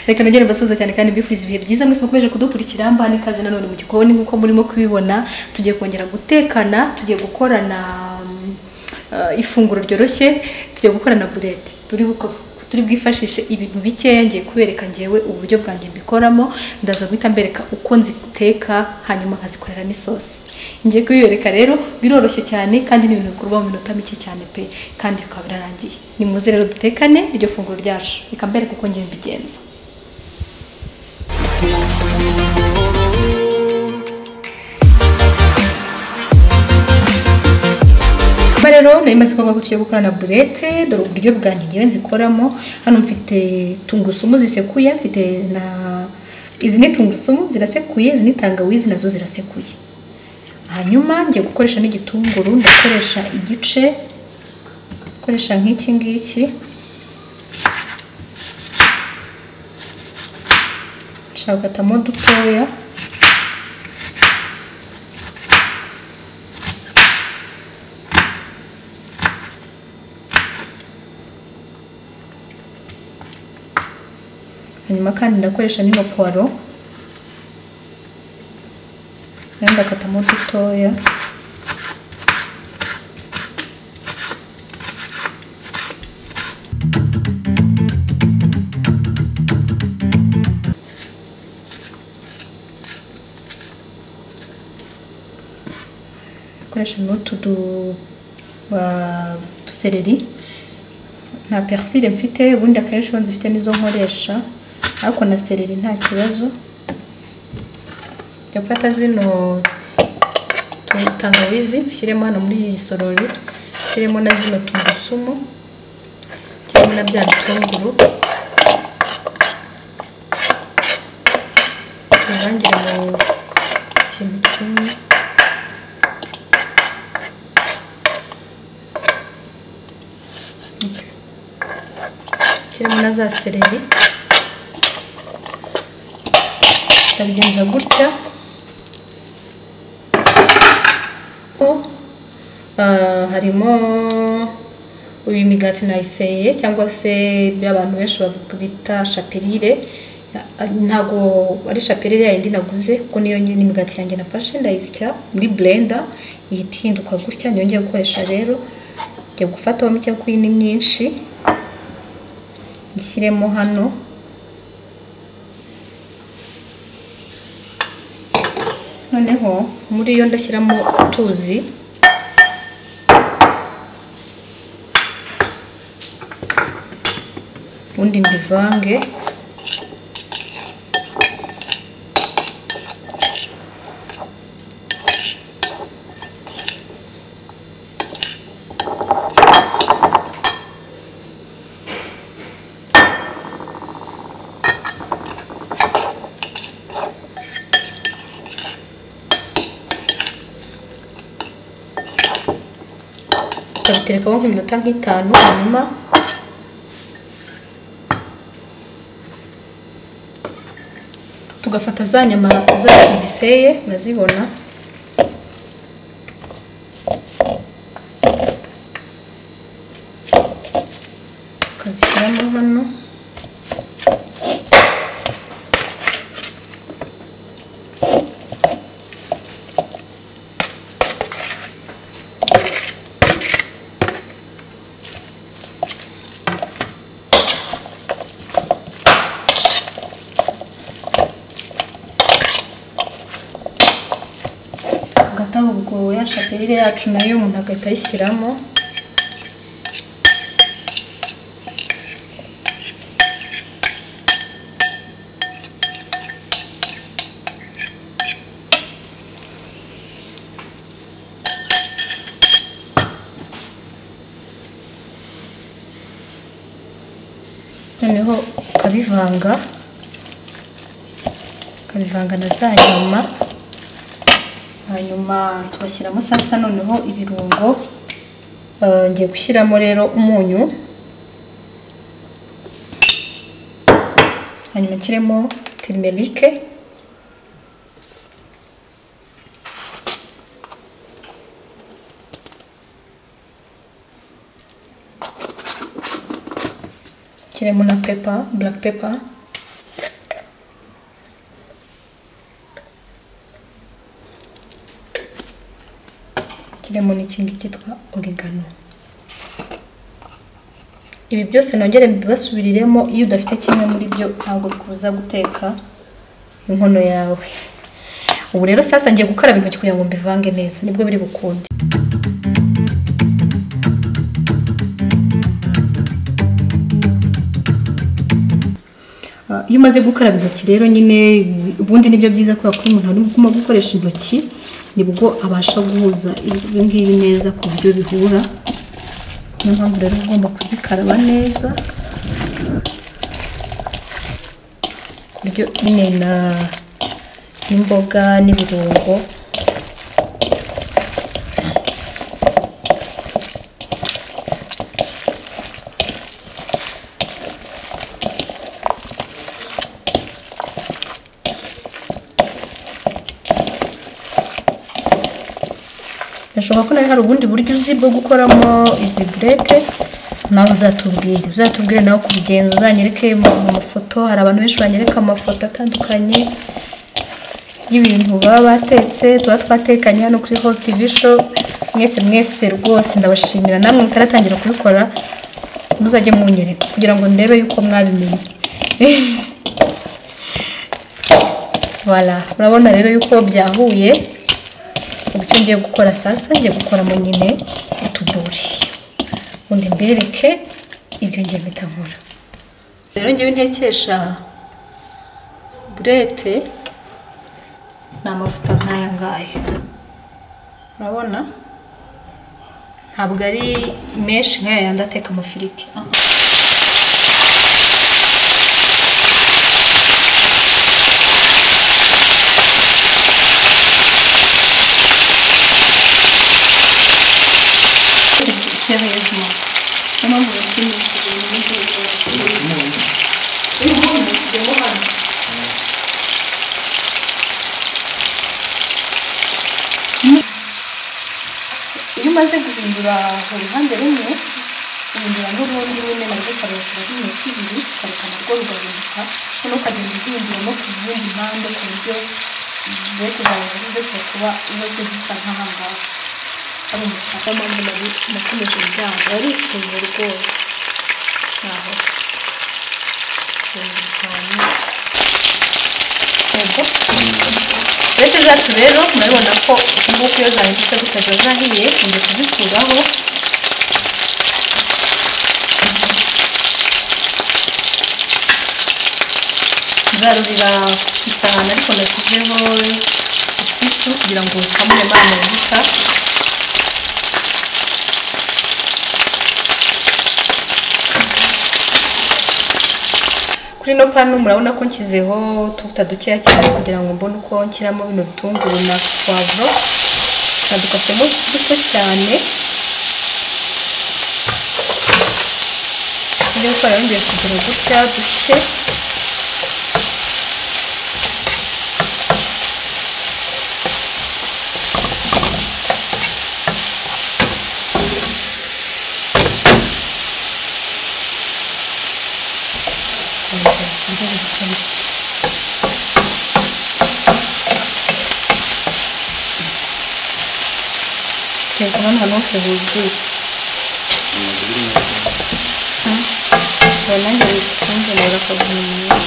reka nongere mbasuhuza cyane kandi mbifuza ibihe byiza mwese mukomeje kudukurikira mbana ikaze nanone mu gikoni nk'uko murimo kubibona tugiye kongera gutekana tugiye gukorana mm, eh, ifunguro ryoroshye tugiye gukorana bureti turi buko- turi bwifashishe ibintu bikeya ngiye kubereka ngewe uburyo bwanjye mbikoramo ndaza guhita mbereka uko nziteka hanyuma nkazikorera n'isosi ngiye kubibereka rero biroroshye cyane kandi ni ibintu bikorwa mu minota mike cyane pe kandi bikaba birarangiye ni muze rero dutekane iryo funguro ryacu reka mbereka uko ngiye mbigenza Ba rero nari maze kuvuga ko tugiye gukorana burete dore uburyo bwanjye ngewe nzikoramo hano mfite tungurusumu zisekuye mfite na izi ni tungurusumu zirasekuye izi ni tangawizi nazo zirasekuye hanyuma ngiye gukoresha n'igitunguru ndakoresha igice koresha nk'iki ngiki nshaka gukatamo dutoya hanyuma kandi ndakoresha n'ino puwaro nayo ndakatamo dutoya koresha n'utu du- ba- dusereri nta persile mfite ubundi akenshi iyo nzifite nizo nkoresha ariko na sereri nta kibazo jya gufata zino tu- tangawizi nshyiremo hano muri iyi sorori nshyiremo na zino tungurusumu nshyiremo na bya bitunguru bivangire mu kintu kimwe nshyiremo na za sereri ndabigenza gutya ko ah, harimo uyu migati nayiseye cyangwa se ibyo abantu benshi bavuga bita shapirire ntabwo ari shapirire yayindi naguze kuko niyo nyine imigati yanjye nafashe ndayisya muri blender ihita ihinduka gutya niyo ngiye gukoresha rero ngiye gufataho mike kuko iyi ni myinshi nshyiremo hano noneho muri yo ndashyiramo utuzi ubundi mbivange ndabiterekaho nk'iminota nk'itanu hanyuma tugafata za nyama zacu ziseye murazibona tukazishyiramo hano hagati aho ubwo ya shapirire yacu nayo umuntu agahita ayishyiramo noneho ukabivanga ukabivanga na za nyama hanyuma tugashyiramo sasa noneho ibirungo Eh, ngiye gushyiramo rero umunyu hanyuma nshyiremo tirimerike nshyiremo na pepa black pepa nshyiremo n'ikindi cyitwa origano ibi byose nongere mbibasubiriremo iyo udafite kimwe muri byo ntabwo kuza guteka inkono yawe ubu rero sasa ngiye gukaraba intoki kugira ngo mbivange neza nibwo biri bukunde iyo umaze gukaraba intoki rero nyine ubundi nibyo byiza kubera ko umuntu ari guma gukoresha intoki nibwo abasha guhuza ibi ngibi neza ku buryo bihura niyo mpamvu rero ugomba kuzikaraba neza ku buryo nyine na n'imboga n'ibirungo birashoboka ko nawe hari ubundi buryo uzi bwo gukoramo izi burete nawe uzatubwire uzatubwire nawe kubigenza uzanyereke mu mafoto hari abantu benshi banyereka amafoto atandukanye y'ibintu baba batetse tuba twatekanye hano kuri host tv show mwese mwese rwose ndabashimira namwe mutaratangira kubikora muzajye munyereka kugira ngo ndebe yuko mwabimenye voilà murabona rero yuko byahuye ibyo ngiye gukora sasa ngiye gukoramo nyine utuburi ubundi mbereke ibyo ngiye mpita nkora rero ngewe ntekesha burete ni amavuta nk'aya ngaya urabona ntabwo ari menshi nk'aya yandi ateka amafiriti sérieusement. Comment vous le filmez iyo umaze guhindura uruhande rumwe uhindura n'urundi nyine narwo ukareka rumwe kibiri ukareka narwo rugahinduka noneho ukagenda uhinduramo ku zindi mpande ku buryo mbere kugaragaza ibyo kuba zose zisa nk'ahangaha ari umutaka mpamvu nari nakomeje umuryango arishimye rwose naho ibihumbi bitanu yego uretse zacu rero murabibona ko nguko iyo zahindutse gutya ziba zahiye ngiye kuzikuraho nzarurira ku isahani ariko nashyizeho ikitu kugira ngo kamuremo amavuta kuri ino panu murabona ko nshyizeho utuvuta dukeya cyane kugira ngo mbone uko nshyiramo bino bitunguru na puwavuro badukasemo duto cyane ibyo gukora yongeye kugira gutya dushye teka hano hantu hose huzuye nanjye bikunzanira akazi mu mwanya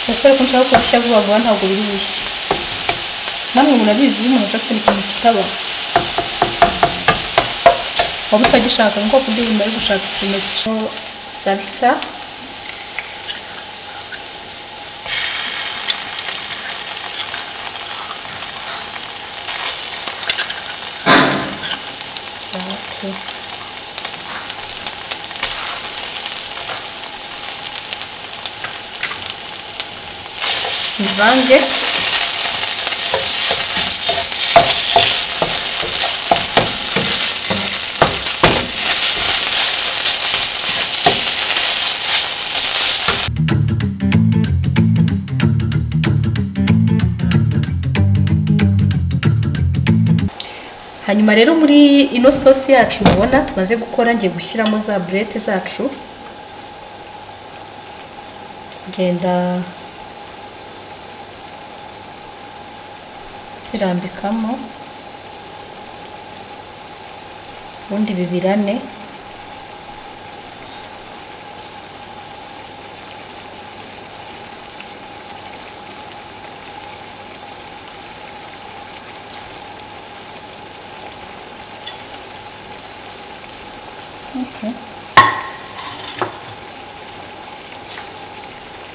kubera ko nshaka kubishya vuba vuba ntabwo biri bushye namwe murabizi iyo umuntu adafite ikintu kitaba waba utagishaka nuko ku bw'ibintu bari gushaka ikintu cyo salisa bivange hanyuma rero muri ino sosi yacu mubona tumaze gukora ngiye gushyiramo za burete zacu ngenda zirambikamo ubundi bibirane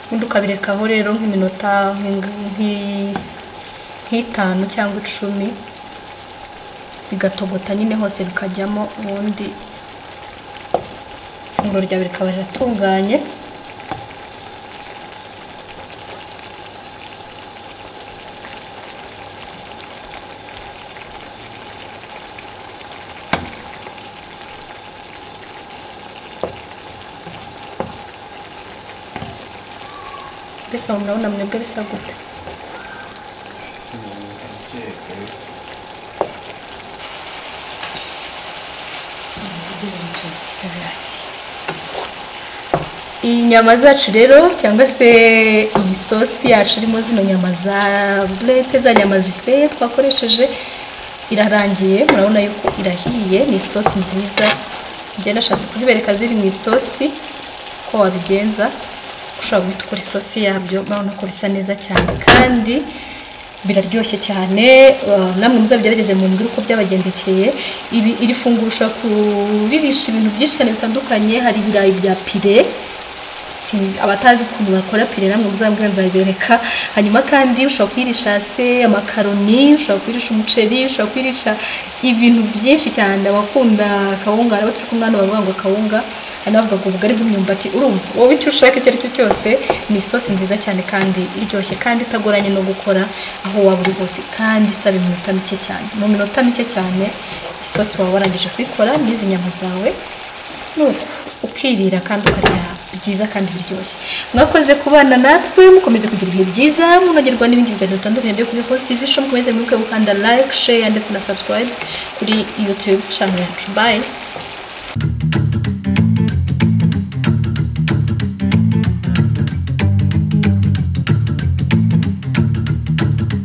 ubundi ukabirekaho rero nk'iminota nk'itanu cyangwa icumi bigatogota nyine hose bikajyamo ubundi ifunguro ryawe rikaba riratunganye mbese aho murabona mwebwe bisa gute iyi nyama zacu rero cyangwa se iyi sosi yacu irimo zino nyama za burete za nyama ziseye twakoresheje irarangiye murabona yuko irahiye ni isosi nziza njye nashatse kuzibereka ziri mu isosi ko wabigenza ushobora guhita ukora isosi yabyo murabona ko bisa neza cyane kandi biraryoshye cyane namwe muzabigerageze mu mbwira uko byabagendekeye iri funguro ushobora kuririsha ibintu byinshi cyane bitandukanye hari ibirayi bya pire abatazi ukuntu bakora pire namwe muzambwira nzabibereka hanyuma kandi ushobora kuyirisha se amakaroni ushobora kuyirisha umuceri ushobora kuyirisha ibintu byinshi cyane abakunda akawunga abo turi kumwana bavuga ngo akawunga hari n'abavuga ngo ubugari bw'imyumbati urumva wowe icyo ushaka icyo ari cyo cyose ni isosi nziza cyane kandi iryoshye kandi itagoranye no gukora aho waba uri hose kandi isaba iminota mike cyane mu minota mike cyane isosi waba warangije kuyikora n'izi nyama zawe nuko ukirira kandi ukaryaha byiza kandi biryoshye mwakoze kubana natwe mukomeze kugira ibihe byiza munogerwa n'ibindi biganiro bitandukanye byo kuri Host TV show mukomeze mwibuke gukanda like share ndetse na subscribe kuri YouTube channel yacu bye